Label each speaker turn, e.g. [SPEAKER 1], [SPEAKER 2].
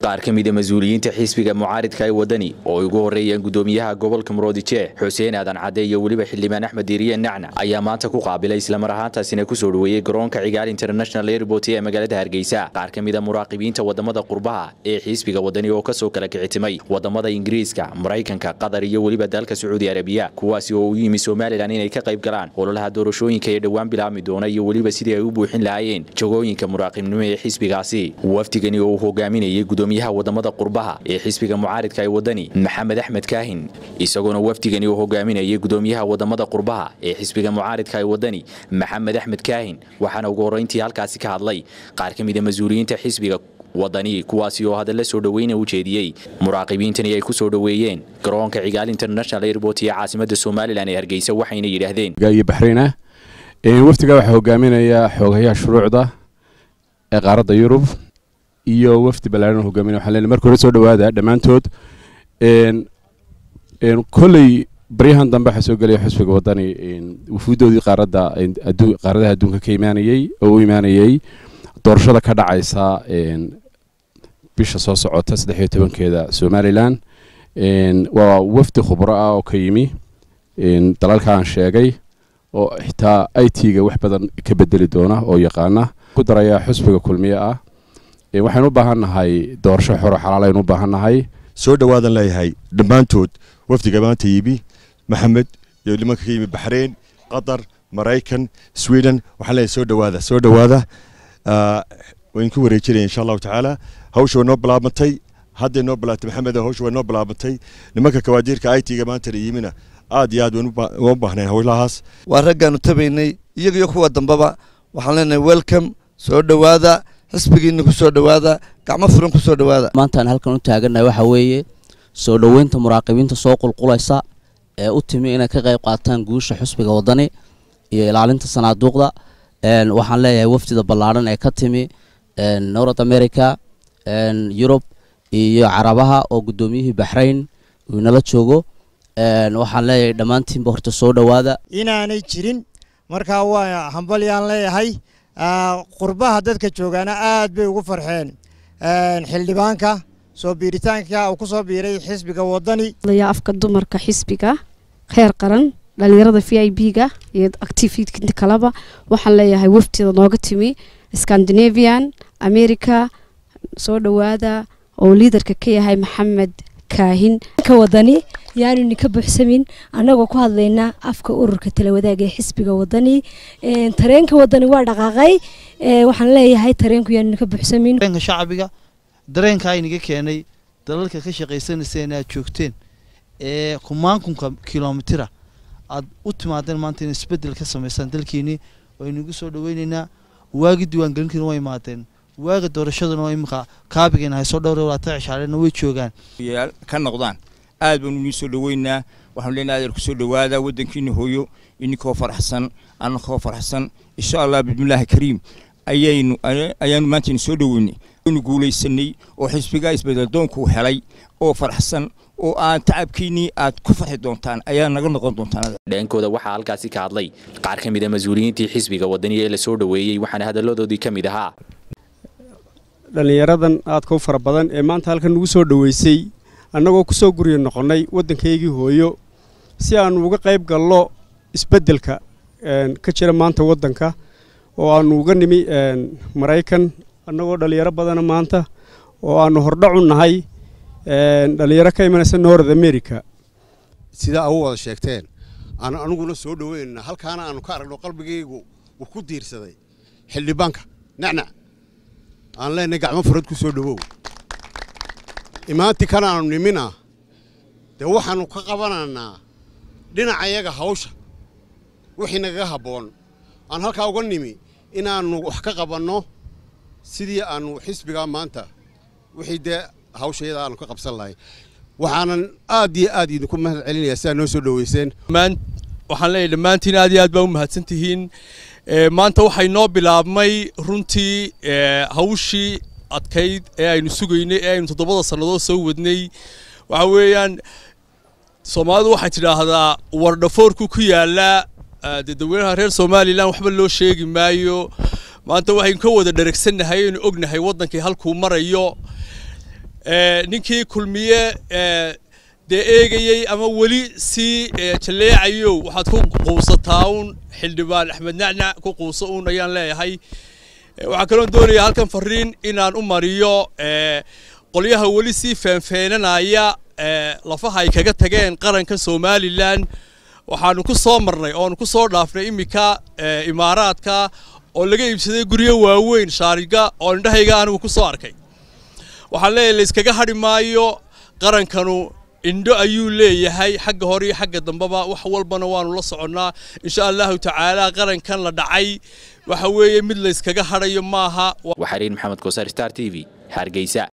[SPEAKER 1] qaar ka mida mas-uuliyiinta xisbiga mucaaridka ee wadani oo ay ugu horeeyeen gudoomiyaha gobolka muroodijeeh xuseen aadan cadde iyo weliba xildhibaan axmed diiriye nacna ayaa maanta ku qaabilay islamar ahaantaasina kusoo dhoweeyey garoonka cigaal international airport ee magaalada hargeysa qaar ka mida muraaqibiinta wadamada qurbaha ee xisbiga wadani oo kasoo kala kicitimay wadamada ingiriiska maraykanka qatar iyo weliba dalka sacuudi arabiya kuwaasi oo u yimi somalilan inay ka qayb galaan ololaha doorashooyinka ee dhowaan bilaabmi doona iyo weliba sidii ay u buuxin lahaayeen jagooyinka muraaqibnimo ee xisbigaasi wafdigani oo uu hogaaminayay gudoomiyaha wadamada qurbaha ee xisbiga mucaaridka ee wadani maxamed axmed kaahin isagoona wafdigani uu hogaaminayay gudoomiyaha wadamada qurbaha ee xisbiga mucaaridka ee wadani maxamed axmed kaahin waxaana ugu horreyntii halkaasi ka hadlay qaar ka mida mas-uuliyiinta xisbiga wadani kuwaasi oo hadalla soo dhoweyna u jeediyey muraaqibiintani ay ku soo dhoweeyeen garoonka cigaal international airport iyo caasimada somalilan ee hargeysa waxayna yidhaahdeen
[SPEAKER 2] iyo baxriina wafdiga waxaa hogaaminaya xoogayaha shuruucda ee qaaradda yurub iyo wafdi ballaaran hogaaminaya waxaan leenahay marka hore soo dhowaada dhammaantood kolley baryahan dambe waxaa soo gelaya xusbiga wadani wufuuddoodii qaaradda qaaradaha adduunka ka imaanayey oo u imaanayey doorashada ka dhacaysa bisha soo socota saddex iyo tobankeeda somalilan waa wafdi khubro ah oo ka yimi dalalka aan sheegay oo xitaa i t-ga wax badan ka bedeli doona oo yaqaana ku daraya xusbiga kulmiye ah waxaynu u baahan nahay doorasho xoro xalaal aynu u baahan nahay
[SPEAKER 3] soo dhowaadan leeyahay dhammaantood wafdiga maanta yimi maxamed iyo nimanka ka yimi baxreyn qatar maraykan sweden waxaan leeyahay soo dhowaada soo dhowaada wayn ku wareejinaya insha allahu tacaala hawsha way noo bilaabantay hadday noo bilaabtay maxamed hawsha way noo bilaabantay nimanka kawaadiirka i t-ga maanta yimina aad iyo aad waan u baahnayn howlahaas
[SPEAKER 4] waa raggaanu tabaynay iyaga iyo kuwa dambaba waxaan leenahay welcome soo dhowaada xisbigiina ku soo dhowaada gacmo furan ku soo dhowaada
[SPEAKER 5] maantaan halkan u taagannahay waxaa weeye soo dhoweynta muraaqibiinta soo qulqulaysa ee u timi inay ka qayb qaataan guusha xusbiga wadani iyo ilaalinta sanaaduuqda waxaan leeyahay wafdida ballaadhan ee ka timi north america yurub iyo carabaha oo guddoomiyihii baxrayn uu inala joogo waxaan leeyahay dhammaantiinba horta soo dhowaada
[SPEAKER 6] inaanay jirin markaa waa hambalyaan leeyahay qurbaha dadka joogaana aad bay ugu farxeen xildhibaanka soo biiritaanka uu ku soo biiray xisbiga wadani
[SPEAKER 7] afka dumarka xisbiga heer qaran dhalinyarada v i b ga iyo activitkinta kaleba waxaan leeyahay wafdida nooga timi scandinavian america soo dhowaada oo liidarka ka yahay maxamed kaahin
[SPEAKER 8] ka wadani yaanuni ka buuxsamin annagoo ku hadlaynaa afka ururka talawadaaga ee xisbiga wadani tareenka wadani waa dhaqaaqay waxaan leeyahay tareenku yaanuni ka buuxsamin
[SPEAKER 9] dareenka shacbiga dareenka aynaga keenay dalalka ka shaqaysanayseen aad joogteen ee kumaankunka kilomitira aad u timaadeen maanta in isbedel ka samaysaan dalkeenii waynugu soo dhaweyneynaa waagi diiwaangelinkiina waa imaadeen waaga doorashaduna waa imika kaabigeena haysoo dhowr labaatan cishaarena way joogaan
[SPEAKER 10] ka noqdaan aad baanu inii soo dhaweynaa waxaanu leenahay adeer kusoo dhawaada waddankiina hooyo ininkoo faraxsan annakoo faraxsan insha allah bismillaahi kariim ayaynu ayaanu maanta ini soo dhaweynay waynu guulaysanay oo xisbigaa isbedeldoonku helay oo faraxsan oo aan tacabkiinnii aad ku farxi doontaan ayaa naga noqon doontaan
[SPEAKER 1] dheenkooda waxaa halkaasi ka hadlay qaar ka mid a mas-uuliyiintii xisbiga wadani ee la soo dhoweeyey waxaana hadalladoodii ka mid ahaa
[SPEAKER 11] dhallinyaradan aadka u fara badan ee maanta halkan nugu soo dhoweysay annagoo ku soo gurya noqonnay waddankaygii hooyo si aannu uga qayb gallo isbeddelka ka jira maanta waddanka oo aannu uga nimi maraykan annagoo dhallinyaro badana maanta oo aannu hordhacu nahay dhallinyaro ka imanaysa north america
[SPEAKER 12] sidaa au wada sheegteen aan aniguna soo dhoweynana halkaana aannu ka aragno qalbigaygu uu ku diirsaday xildhibaanka nacnac aan leenahay gacmo furad ku soo dhowow imaantii kan aanu nimina dee waxaannu ka qabanaynaa dhinacayaga hawsha wixii nagaga habboon aan halkaa uga nimi inaannu wax ka qabanno sidii aannu xisbigaa maanta wixii dee hawshayada aannu ka qabsan lahay waxaanan aad iyo aad idinku mahad celinayaa sidaa noo soo dhoweyseen
[SPEAKER 13] waxaan leeyahay dhammaantiin aad iyo aad baa u mahadsan tihiin maanta waxay noo bilaabmay runtii hawshii adkayd ee aynu sugaynay ee aynu toddobada sannadood soo wadnay waxa weeyaan soomaalidu waxay tidhaahdaa wardhafoorku ku yaallaa dee dadweynaha reer somalilan waxba loo sheegi maayo maanta waxaynu ka wada dheragsannahay aynu ognahay waddankii halkuu marayo ninkii kulmiye dee eegayey ama weli sii jalleecayo waxaad ku quusataa uun xildhibaan axmed nacnac ku quuso uun ayaan leeyahay waxaa kaloon doonayaa halkan fariin inaan u mariyo qolyaha weli sii feenfeenanaya lafaha ay kaga tageen qaranka somalilan waxaanu ku soo marnay oonu ku soo dhaafnay iminka imaaraadka oo laga iibsaday guryo waaweyn shaariga oo indhahayga anigu ku soo arkay waxaan leeyahay layskaga hadhi maayo qarankanu indho ayuu leeyahay xagga hore iyo xagga dambeba wax walbana waanu la soconnaa insha allahu tacaala qarankan la dhacay waxa weeye mid layskaga hadhayo maaha
[SPEAKER 1] waxariin maxamed kosaar star t v hargeysa